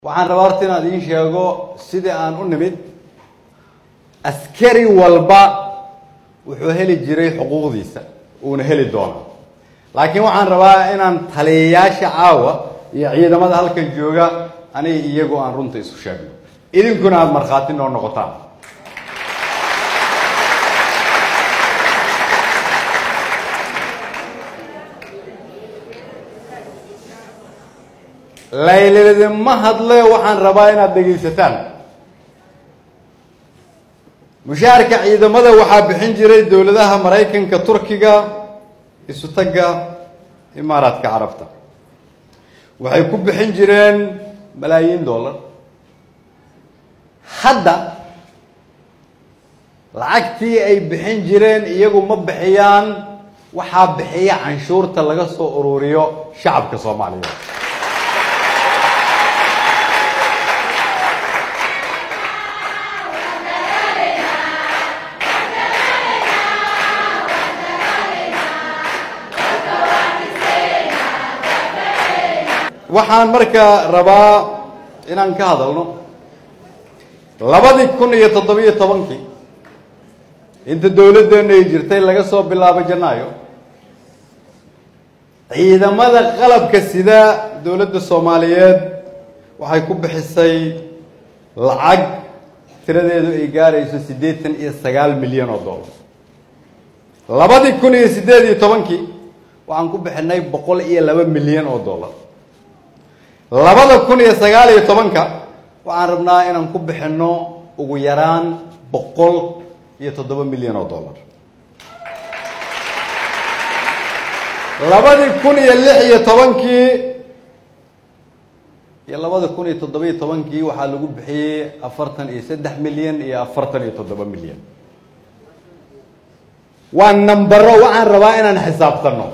waxaan rabaa horta inaan idiin sheego sidii aan u nimid askari walba wuxuu heli jiray xuquuqdiisa uuna heli doonaa laakiin waxaan rabaa inaan taliyayaasha caawa iyo ciidamada halkan jooga aniga iyagu aan runta isu sheegno idinkuna aada markhaati noo noqotaan layladima hadle waxaan rabaa inaad dhegaysataan mushaharka ciidamada waxaa bixin jiray dowladaha maraykanka turkiga isutagga imaaraadka carabta waxay ku bixin jireen malaayiin dollar hadda lacagtii ay bixin jireen iyagu ma bixiyaan waxaa bixiya canshuurta laga soo ururiyo shacabka soomaaliyeed waxaan markaa rabaa inaan ka hadalno labadii kun iyo toddobiyo tobankii inta dowladdeena ay jirtay laga soo bilaabo janaayo ciidamada qalabka sida dowladda soomaaliyeed waxay ku bixisay lacag tiradeedu ay gaarayso siddeetan iyo sagaal milyan oo dollar labadii kun iyo siddeed iyo tobankii waxaan ku bixinay boqol iyo laba milyan oo dollar labada kun iyo sagaal iyo tobanka waxaan rabnaa inaan ku bixinno ugu yaraan boqol iyo toddoba milyan oo dollar labadii kun iyo lix iyo tobankii iyo labada kun iyo toddobiyo tobankii waxaa lagu bixiyey afartan iyo saddex milyan iyo afartan iyo toddoba milyan waa nambaro waxaan rabaa inaan xisaabtanno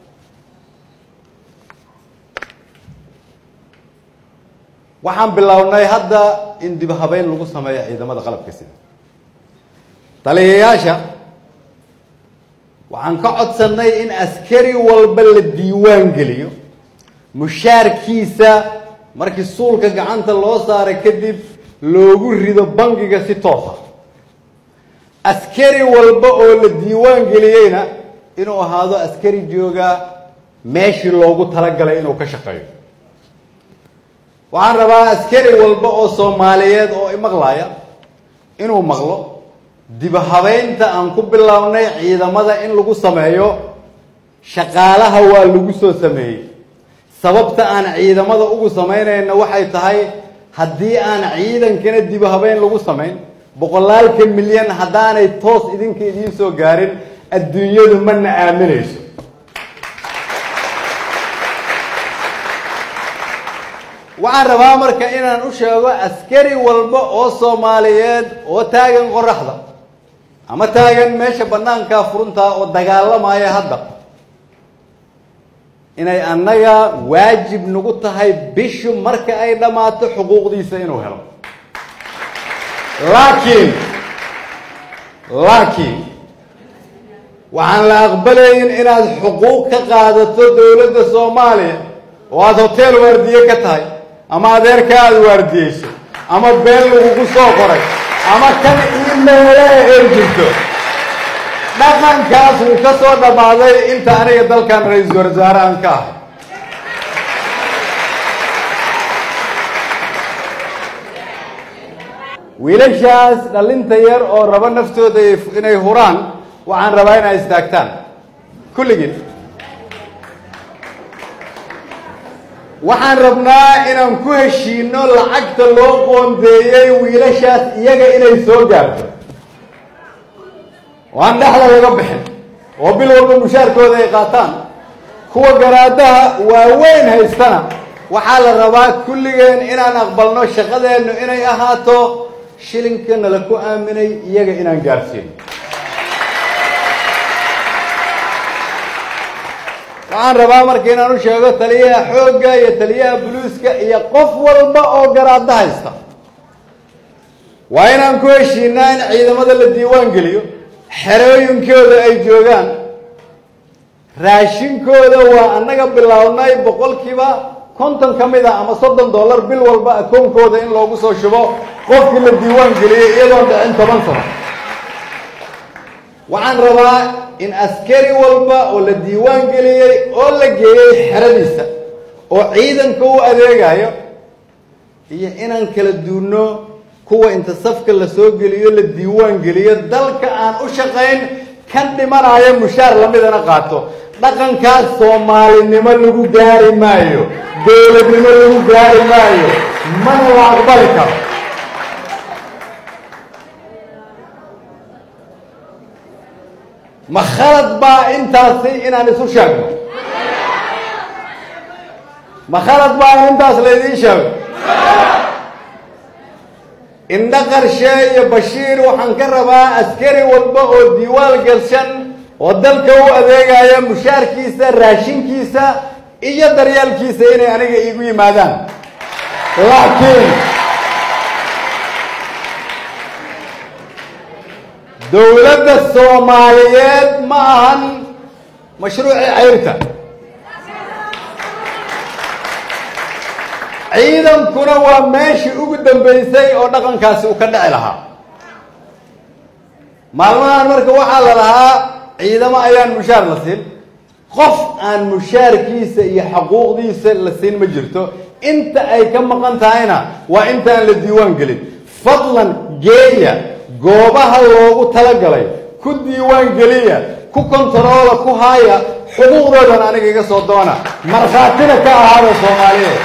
waxaan bilownay hadda in dib habeyn lagu sameeyo ciidamada qalabka sida taliyayaasha waxaan ka codsannay in askari walba la diiwaan geliyo mushaarkiisa markii suulka gacanta loo saaray kadib loogu rido bangiga si toosa askari walba oo la diiwaan geliyeyna inuu ahaado askari jooga meeshii loogu talagalay inuu ka shaqeeyo waxaan rabaa askari walba oo soomaaliyeed oo imaqlaya inuu maqlo dibahabeynta aan ku bilownay ciidamada in lagu sameeyo shaqaalaha waa lagu soo sameeyey sababta aan ciidamada ugu samaynayna waxay tahay haddii aan ciidankana dibahabeyn lagu samayn boqolaalka milyan haddaanay toos idinka idiin soo gaarin adduunyadu mana aaminayso waxaan rabaa marka inaan u sheego askari walba oo soomaaliyeed oo taagan qoraxda ama taagan meesha banaankaa furuntaa oo dagaalamaya hadda inay annaga waajib nagu tahay bishu marka ay dhammaato xuquuqdiisa inuu helo laakiin laakiin waxaan la aqbalayn inaad xuquuq ka qaadato dowladda soomaaliya oo aada hotel waardiye ka tahay ama adeerka aada waardiyeyso ama been lagugu soo qoray ama kan imeele ay jirto dhaqankaas wuu ka soo dhammaaday inta aniga dalkan ra-iisul wasaare aan ka ahay wiilashaas dhalinta yar oo rabo naftooda inay huraan waxaan rabaa inay istaagtaan kulligiin waxaan rabnaa inaan ku heshiino lacagta loo qoondeeyey wiilashaas iyaga inay soo gaarto oo aan dhexda laga bixin oo bil walba mushaarkooda ay qaataan kuwa garaadaha waaweyn haystana waxaa la rabaa kulligeen inaan aqbalno shaqadeennu inay ahaato shilinka nala ku aaminay iyaga inaan gaarsiino waxaan rabaa marka inaan u sheego taliyaha xoogga iyo taliyaha buluuska iyo qof walba oo garaadda haysta waa inaan ku heshiinaa in ciidamada la diiwaan geliyo xerooyinkooda ay joogaan raashinkooda waa annaga bilownay boqolkiiba konton ka mid a ama soddon dollar bil walba akoonkooda in loogu soo shubo qofkii la diiwaan geliyey iyadoon dhicin toban sano waxaan rabaa in askari walba oo la diiwaan geliyey oo la geeyey xeradiisa oo ciidanka u adeegayo iyo inaan kala duunno kuwa inta safka la soo geliyo la diiwaan geliyo dalka aan u shaqayn kan dhimanayo mushaar lamidana qaato dhaqankaas soomaalinimo lagu gaari maayo dowladnimo lagu gaari maayo mana la aqbali karo ma khalad baa intaasi inaan isu sheegno ma khalad baa in intaas laydiin sheego indho qarshe iyo bashiir waxaan ka rabaa askari walba oo diiwaan galshan oo dalka u adeegaya mushaarkiisa raashinkiisa iyo daryaalkiisa inay aniga iigu yimaadaan laakiin dowladda soomaaliyeed ma ahan mashruucii cayrta ciidankuna waa meeshii ugu dambeysay oo dhaqankaasi uu ka dhici lahaa maalmahan marka waxaa la lahaa ciidamo ayaan mushaar la siin qof aan mushaarkiisa iyo xaquuqdiisa la siin ma jirto inta ay ka maqan tahayna waa intaan la diiwaan gelin fadlan geeya goobaha loogu talagalay ku diiwaan geliya ku kontaroola ku haaya xuquuqdoodan aniga iga soo doona markhaatina ka ahaada soomaaliyeed